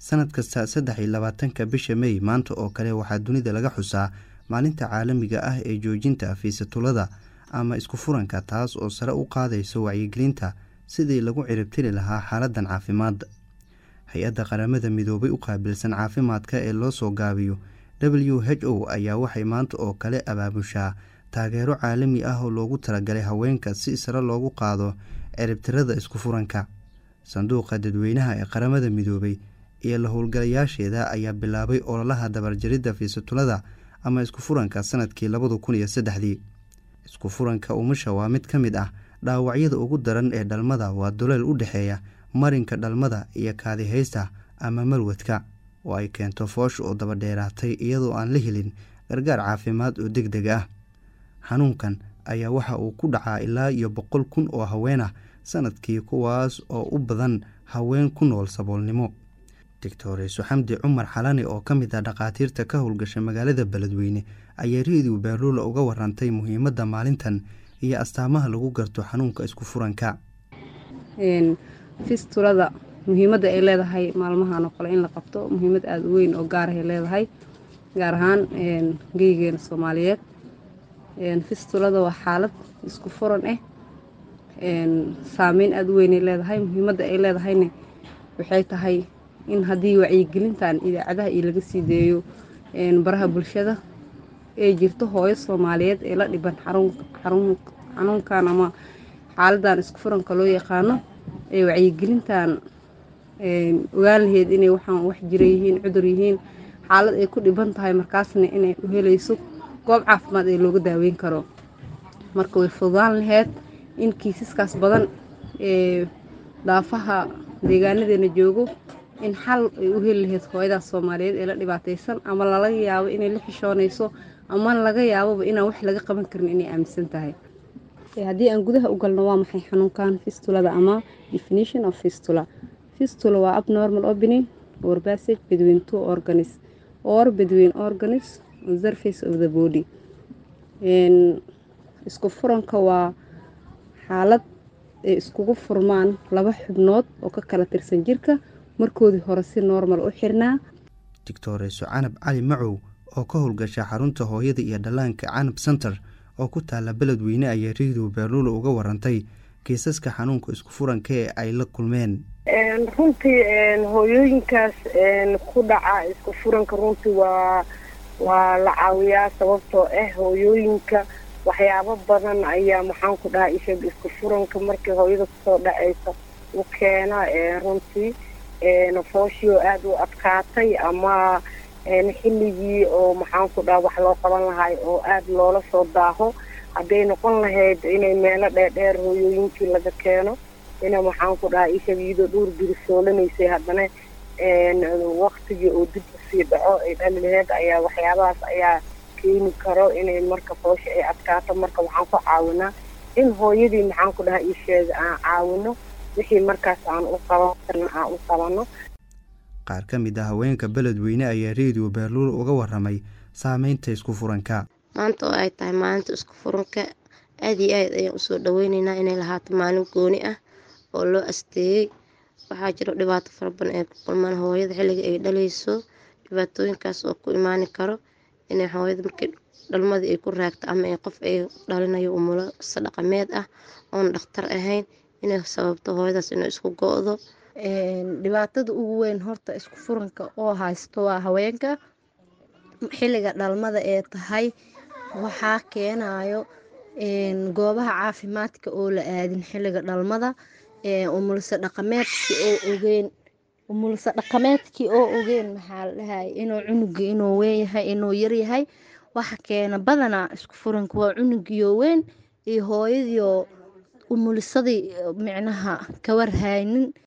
sanad kasta saddex iyo labaatanka bisha mey maanta oo kale waxaa dunida laga xusaa maalinta caalamiga ah ee joojinta fiisatulada ama isku furanka taas oo sare u qaadayso wacyigelinta sidii lagu ciribtiri lahaa xaaladan caafimaad hay-adda qaramada midoobay u qaabilsan caafimaadka ee loo soo gaabiyo w h o ayaa waxay maanta oo kale abaabushaa taageero caalami ah oo loogu talagalay haweenka si sare loogu qaado ciribtirada isku furanka sanduuqa dadweynaha ee qaramada midoobay iyo la howlgalayaasheeda ayaa bilaabay ololaha dabarjaridda fiisatulada ama isku furanka sanadkii labada kun iyo saddexdii isku furanka umusha waa mid ka mid ah dhaawacyada ugu daran ee dhalmada waa doleel u dhexeeya marinka dhalmada iyo kaadihaysta ama malwadka oo ay keento foosh oo dabadheeraatay iyadoo aan la helin gargaar caafimaad oo deg deg ah xanuunkan ayaa waxa uu ku dhacaa ilaa iyo boqol kun oo haween ah sanadkii kuwaas oo u badan haween ku nool saboolnimo doctoreso xamdi cumar xalani oo ka mid ah dhakhaatiirta ka howlgasha magaalada beledweyne ayaa reediw beerluula uga warantay muhiimadda maalintan iyo astaamaha lagu garto xanuunka isku furanka fistulada muhiimadda ay leedahay maalmahan oo kale in la qabto muhiimad aada u weyn oo gaarahay leedahay gaar ahaan geygeena soomaaliyeed fistulada waa xaalad isku furan ah saameyn aada u weynay leedahay muhiimadda ay leedahayna waxay tahay in haddii wacyigelintan idaacadaha iyo laga sii deeyo baraha bulshada ay jirto hooyo soomaaliyeed ee la dhiban xanuunkan ama xaaladan isku furanka loo yaqaano ee wacyigelintan ogaan laheyd inay waxaan wax jira yihiin cudur yihiin xaalad ay ku dhiban tahay markaasna inay u helayso goob caafimaad ee looga daaweyn karo marka way fududaan laheyd in kiisaskaas badan ee daafaha deegaanadeena joogo in xal ay u heli laheyd hooyadaas soomaaliyeed ee la dhibaataysan ama lalaga yaabo inay la xishoonayso ama laga yaaboba inaan wax laga qaban karin inay aaminsan tahay haddii aan gudaha u galno waa maxay xanuunkan fistulada ama definition of fistula fistula waa abnormal opening or passage between two organs or between organs on surface of the body isku furanka waa xaalad ay iskugu furmaan laba xubnood oo ka kala tirsan jirka markoodii hore si normal u xirnaa doctoreso canab cali macow oo ka howlgasha xarunta hooyada iyo dhallaanka canab center oo ku taala beledweyne ayaa reediw beerluula uga warantay kiisaska xanuunka isku furanka ee ay la kulmeen runtii hooyooyinkaas ku dhaca isku furanka runtii waa waa la caawiyaa sababtoo ah hooyooyinka waxyaabo badan ayaa maxaan ku dhahaa ishaga isku furanka markii hooyada kusoo dhacaysa u keena runtii fooshioo aada u adkaatay ama xilligii oo maxaan ku dhaha wax loo qaban lahay oo aada loola soo daaho hadday noqon lahayd inay meelo dheerdheer hooyooyinkii laga keeno ina maxaan ku dhaha ishaga iyadoo dhowr biri soolanaysay haddana waktigii oo dib usii dhaco ay dhali laheyd ayaa waxyaabahaas ayaa keeni karo inay marka foosha ay adkaato marka waxaan ku caawinaa in hooyadii maxaan ku dhaha isheega aan caawino wixii markaas aan u qaban karna aan u qabano qaar ka mid ah haweenka beledweyne ayaa reediyo beerluul uga waramay saameynta isku furanka maanta oo ay tahay maalinta isku furanka aad iyo aad ayaan usoo dhaweyneynaa inay lahaato maalin gooni ah oo loo asteeyey waxaa jiro dhibaato fara badan ay ku kulmaan hooyada xilliga ay dhalayso dhibaatooyinkaas oo ku imaani karo inay hooyada markii dhalmadii ay ku raagto ama ay qof ay dhalinayo umulo sadhaqameed ah oon dhakhtar ahayn inay sababto hooyadaas inay isku go-do dhibaatada ugu weyn horta isku furanka oo haysto waa haweenka xilliga dhalmada ee tahay waxaa keenayo goobaha caafimaadka oo la aadin xilliga dhalmada umulse dhaqameedkii oo ogeen umulse dhaqameedkii oo ogeen maxaa la dhahay inuu cunuga inuu weynyahay inuu yaryahay waxa keena badanaa isku furanka waa cunugiyo weyn iyo hooyadiioo umulisadii micnaha kawarhaynin